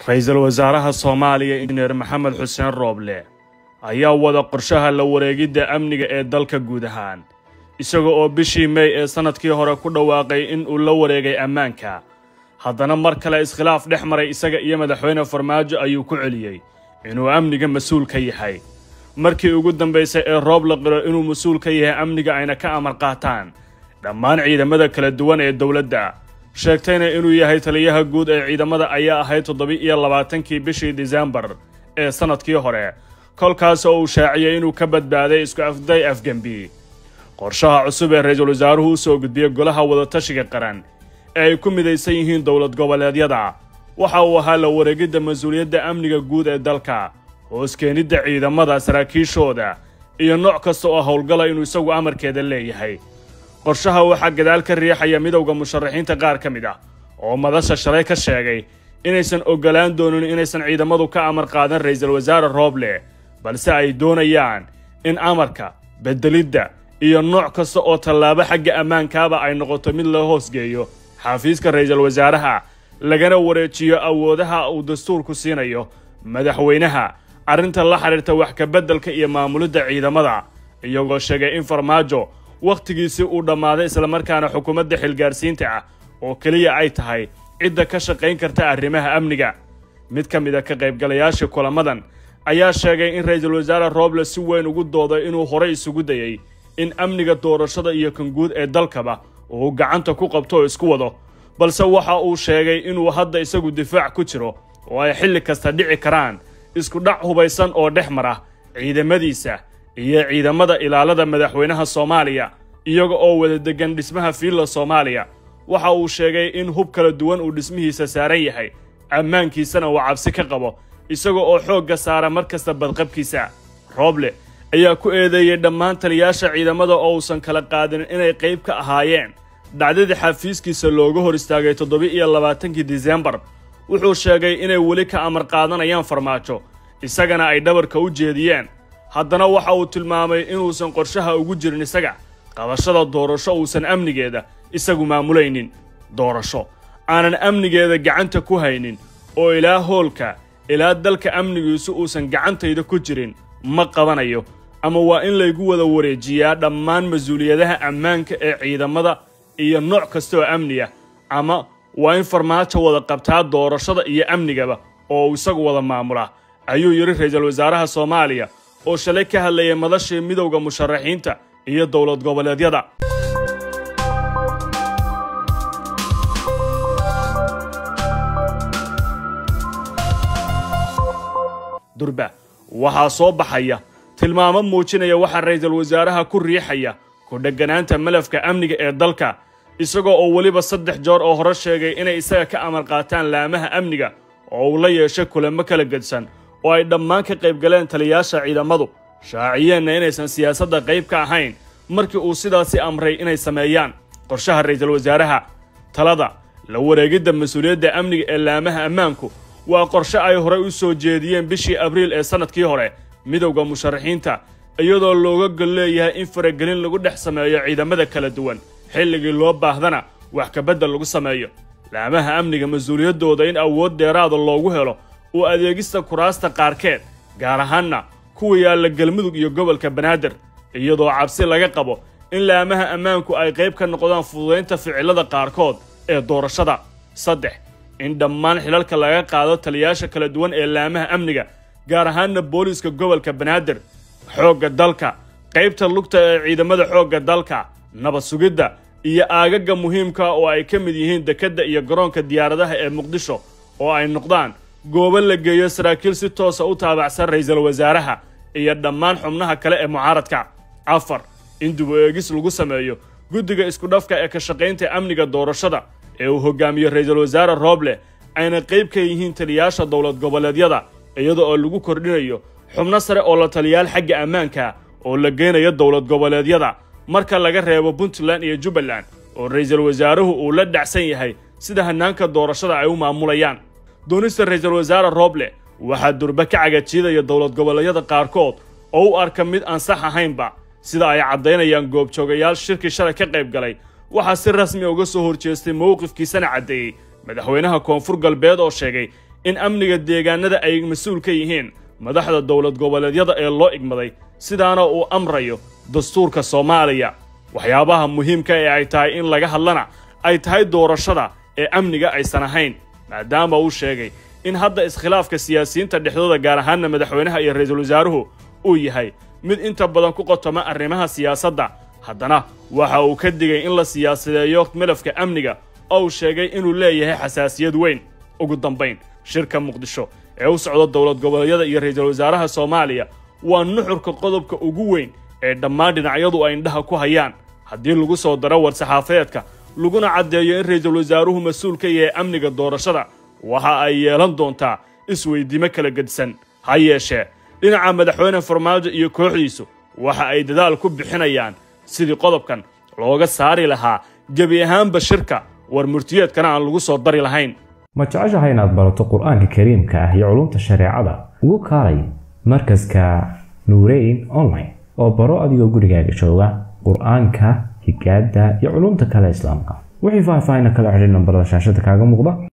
ra-iisul wasaaraha soomaaliya injineer maxamed xuseen rooble ayaa wada qorshaha la wareegidda amniga ee dalka guud ahaan isaga oo bishii mey ee sannadkii hore ku dhawaaqay in uu la wareegay ammaanka haddana mar kale iskhilaaf dhex maray isaga iyo madaxweyne farmaajo ayuu ku celiyey inuu amniga mas-uul ka yahay markii ugu dambaysay ee roob la qiro inuu mas-uul ka yahay amniga ayna ka amar qaataan dhammaan ciidamada kala duwan ee dowladda sheegtayna inuu yahay taliyaha guud ee ciidamada ayaa ahayd toddoba-iyo labaatankii bishii disembar ee sannadkii hore kolkaas oo uu shaaciyey inuu ka badbaaday isku afday afgembi qorshaha cusub ee ra-iisul wasaaruhu u soo gudbiyey golaha wadatashiga qaran ee ay ku midaysan yihiin dowlad goboleedyada waxa uu ahaa la wareegidda mas-uuliyadda amniga guud ee dalka hoos keenidda ciidamada saraakiishooda iyo nooc kasta oo howlgala inuu isagu amarkeeda leeyahay qorshaha waxaa gadaal ka riixaya midowda musharaxiinta qaar ka mid ah oo madasha shalay ka sheegay inaysan oggolaan doonin inaysan ciidamadu ka amar qaadan ra-iisul wasaare rooble balse ay doonayaan in amarka beddelidda iyo nooc kasta oo tallaabo xagga ammaankaaba ay noqoto mid loo hoosgeeyo xafiiska ra-iisul wasaaraha lagana wareejiyo awoodaha uu dastuurku siinayo madaxweynaha arrinta la xidhiirta wax kabeddelka iyo maamulidda ciidamada iyagoo sheegay in farmaajo wakhtigiisii uu dhammaaday islamarkaana xukuumadda xilgaarsiinta ah oo keliya ay tahay cidda ka shaqayn karta arrimaha amniga mid ka mid a ka qaybgalayaashii kulamadan ayaa sheegay in ra-iisul wasaare rooble si weyn ugu dooday inuu horey isugu dayey in amniga doorashada iyo kan guud ee dalkaba uu gacanta ku qabto oo isku wado balse waxa uu sheegay inuu hadda isagu difaac ku jiro oo ay xilli kasta dhici karaan isku dhac hubaysan oo dhex mara ciidamadiisa iyo ciidamada ilaalada madaxweynaha soomaaliya iyaga oo wada degan dhismaha fiilla soomaaliya waxa uu sheegay in hub kala duwan uu dhismihiisa saaran yahay ammaankiisana uu cabsi ka qabo isaga oo xoogga saara mar kasta badqabkiisa rooble ayaa ku eedeeyey dhammaan taliyaasha ciidamada oo uusan kala qaadin inay qayb ka ahaayeen dhacdadii xafiiskiisa looga hor istaagay toddoba-iyo labaatankii disembar wuxuu sheegay inay weli ka amar qaadanayaan farmaajo isagana ay dhabarka u jeediyeen haddana waxa uu tilmaamay inuusan qorshaha ugu jirin isaga qabashada doorasho uusan amnigeeda isagu maamulaynin doorasho aanan amnigeeda gacanta ku haynin oo ilaa hoolka ilaa dalka amnigiisu uusan gacantayda ku jirin ma qabanayo ama waa in laygu wada wareejiyaa dhammaan mas-uuliyadaha ammaanka ee ciidamada iyo nooc kasta oo amniya ama waa in farmaajo wada qabtaa doorashada iyo amnigaba oo uu isagu wada maamulaa ayuu yidhi ra-iisul wasaaraha soomaaliya oo shalay ka hadlayay madashii midowda musharaxiinta iyo dowlad goboleedyada durba waxaa soo baxaya tilmaamo muujinaya waxaa ra-iisul wasaaraha ku riixaya ku dheganaanta malafka amniga ee dalka isagoo oo weliba saddex joor oo hore sheegay inay isaga ka amar qaataan laamaha amniga oo uu la yeeshay kulamo kala gedsan oo ay dhammaan ka qayb galeen taliyaasha ciidamadu shaaciyeenna inaysan siyaasadda qayb ka ahayn markii uu sidaasi amray inay sameeyaan qorshaha ra-iisul wasaaraha talada la wareegidda mas-uuliyadda amniga ee laamaha ammaanku waa qorshe ay horey u soo jeediyeen bishii abriil ee sannadkii hore midowda musharaxiinta iyadoo looga gol leeyahay in faragelin lagu dhex sameeyo ciidamada kala duwan xilligii loo baahdana wax kabeddel lagu sameeyo laamaha amniga mas-uuliyaddooda in awood dheeraada loogu helo uu adeegista kuraasta qaarkeed gaar ahaanna kuwa yaalla galmudug iyo gobolka banaadir iyadoo cabsi laga qabo in laamaha ammaanku ay qayb ka noqdaan fududaynta ficilada qaarkood ee doorashada saddex in dhammaan xilalka laga qaado taliyaasha kala duwan ee laamaha amniga gaar ahaanna booliiska gobolka banaadir xoogga dalka qaybta lugta ee ciidamada xoogga dalka nabad sugidda iyo aagaga muhiimka oo ay ka mid yihiin dekedda iyo garoonka diyaaradaha ee muqdisho oo ay noqdaan goobo la geeyo saraakiil si toosa u taabacsan ra-iisul wasaaraha iyo dhammaan xubnaha kale ee mucaaradka afar in dib u eegis lagu sameeyo guddiga iskudhafka ee ka shaqaynta amniga doorashada ee uu hogaamiyo ra-iisul wasaare rooble ayna qayb ka yihiin taliyaasha dowlad goboleedyada iyada oo lagu kordhinayo xubno sare oo la taliyaal xagga ammaanka oo la geynayo dowlad goboleedyada marka laga reebo puntland iyo jubbaland oo ra-iisul wasaaruhu uu la dhacsan yahay sida hannaanka doorashada ay u maamulayaan doonista ra-iisul wasaare rooble waxaa durba ka cagajiidaya dowlad goboleedyada qaarkood oo u arka mid aan sax ahaynba sida ay caddaynayaan goobjoogayaal shirkii shalay ka qayb galay waxaa si rasmi uga soo horjeestay mowqifkiisana caddeeyey madaxweynaha koonfur galbeed oo sheegay in amniga deegaanada ay mas-uul ka yihiin madaxda dowlad goboleedyada ee loo igmaday sidaana uu amrayo dastuurka soomaaliya waxyaabaha muhiimka ee ay tahay in laga hadlana ay tahay doorashada ee amniga aysan ahayn maadaama uu sheegay in hadda iskhilaafka siyaasiyiinta dhexdooda gaar ahaanna madaxweynaha iyo ra-iisul wasaaruhu uu yahay mid inta badan ku qotoma arrimaha siyaasadda haddana waxa uu ka digay in la siyaasadeeyo midafka amniga oo uu sheegay inuu leeyahay xasaasiyad weyn ugu dambayn shirka muqdisho ee u socda dowlad goboleedyada iyo ra-iisul wasaaraha soomaaliya waa nuxurka qodobka ugu weyn ee dhammaan dhinacyadu ay indhaha ku hayaan haddii lagu soo daro war-saxaafeedka laguna caddeeyo in ra-iisul wasaaruhu mas-uul ka yahay amniga doorashada waxa ay yeelan doontaa isweydiimo kala gedisan ha yeeshee dhinaca madaxweyne farmaajo iyo kooxdiisu waxa ay dadaal ku bixinayaan sidii qodobkan looga saari lahaa gebi ahaanba shirka war murtiyeedkana aan lagu soo dari lahayn ma jeceshahay inaad barato qur-aanka kariimka ah iyo culumta shareecada ugu kaalay markaska nuureyn online oo baro adigoo gurigaaga jooga qur-aanka higaada iyo culumta kale islaamka wixii faahfaahin kala xidhiir nambarada shaashada kaaga muuqda